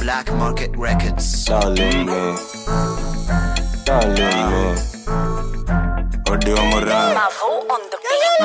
Black Market Records. Darling me, darling me. Odio Moran, Mavo on the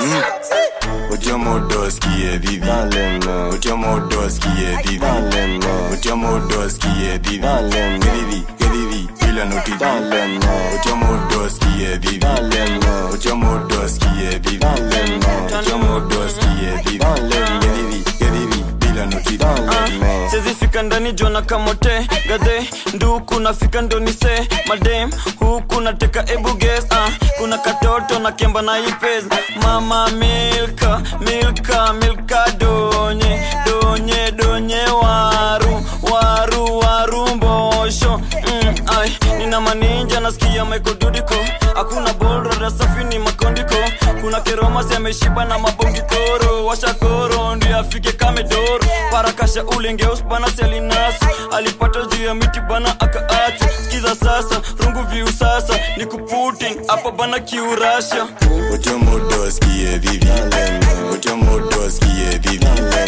beat. Odio Modoski e Vivi. Darling me, Odio Modoski e Vivi. Darling me, Odio Modoski e Vivi. Darling me, Vivi, che Vivi, bila noti. Darling me, Odio Modoski e Vivi. Darling me, Odio Modoski e Vivi. Darling me, Odio Modoski e Vivi. Darling me, Vivi, che Vivi, bila noti. Darling me. sezifika ndani jona kamote gadhe nduku nafika ndonise madem huku nateka ebuges uh, kuna katoto na kemba na ipes mama milka milka milka donye donye donye waru waru waru mbosho mm, ai nina maninja nasikia maikodudiko hakuna bolrada safi ni makondiko kuna keromasi ameshiba na mabongi toro washakoro ndio afike kamedoro parakasha ulengeus bana selinas alipata juu ya miti bana akaacha skiza sasa rungu viu sasa ni kuputin hapa bana kiurasha Odio Modoski e Vivi. Odio Modoski e Vivi.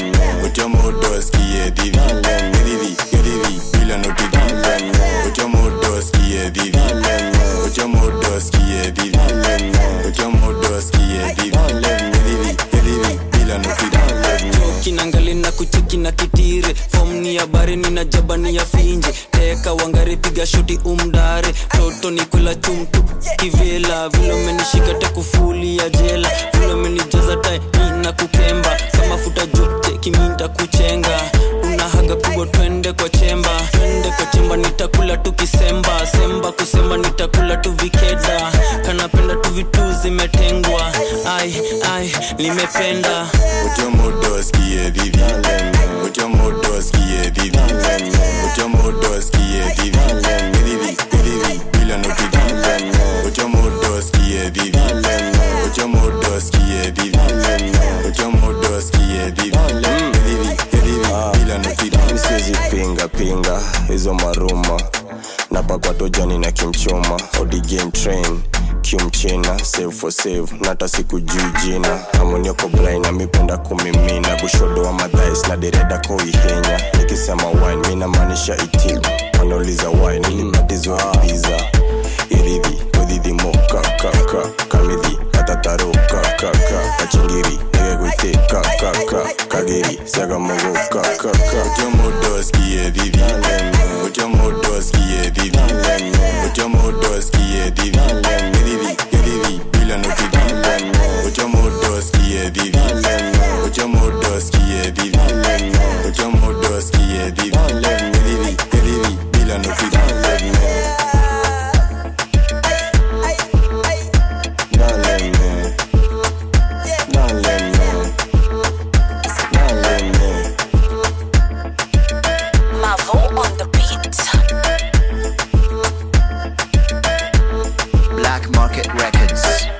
Odio Modoski e Vivi. Che Vivi, che Vivi, bila noti. Odio Modoski e Vivi. Odio Modoski e Vivi. Odio Modoski e Vivi. Che Vivi, che Vivi, bila noti. kinangali na kucheki na kitire fom ni habari nina jaba ni ya finje teka wangari piga shoti umdare toto ni kula chumtu kivela vile umenishika tekufuli ya jela vile umenijaza tai na kukemba kama futa jute kiminta kuchenga una haga kubwa twende kwa chemba twende kwa chemba nitakula tu kisemba semba kusema nitakula tu vikeda kanapenda tu vitu zimetengwa ai ai limependa Odio Modoski e Vivi. Odio Modoski e Vivi. Odio Modoski e Vivi. Che Vivi, che Vivi, bila noti. Odio Modoski e Vivi. Odio Modoski e Vivi. Odio Modoski e Vivi. Che Vivi, che Vivi, bila noti. Siwezi pinga pinga hizo maruma napakwa tojani na kimchuma odi game train kiumchina save for save nata siku juu jina amonioko brain amipenda kumimina bushodo wa madhais na dereda koihenya nikisema wine minamaanisha itibu wanauliza wine nilipatizwa ibiza irivi kodhidhimokakaka kamidhi katatarokkaka kachingiri negegwite kageri siagamogokkaka utiomodoski evivi utiomodoski evivi utiomodoski evivi evivi evivi bila notivi utiomodoski evivi utiomodoski evivi utiomodoski evivi evivi evivi bila notivi Darling me, darling me, darling me. Mavo on the beat. Black Market Records.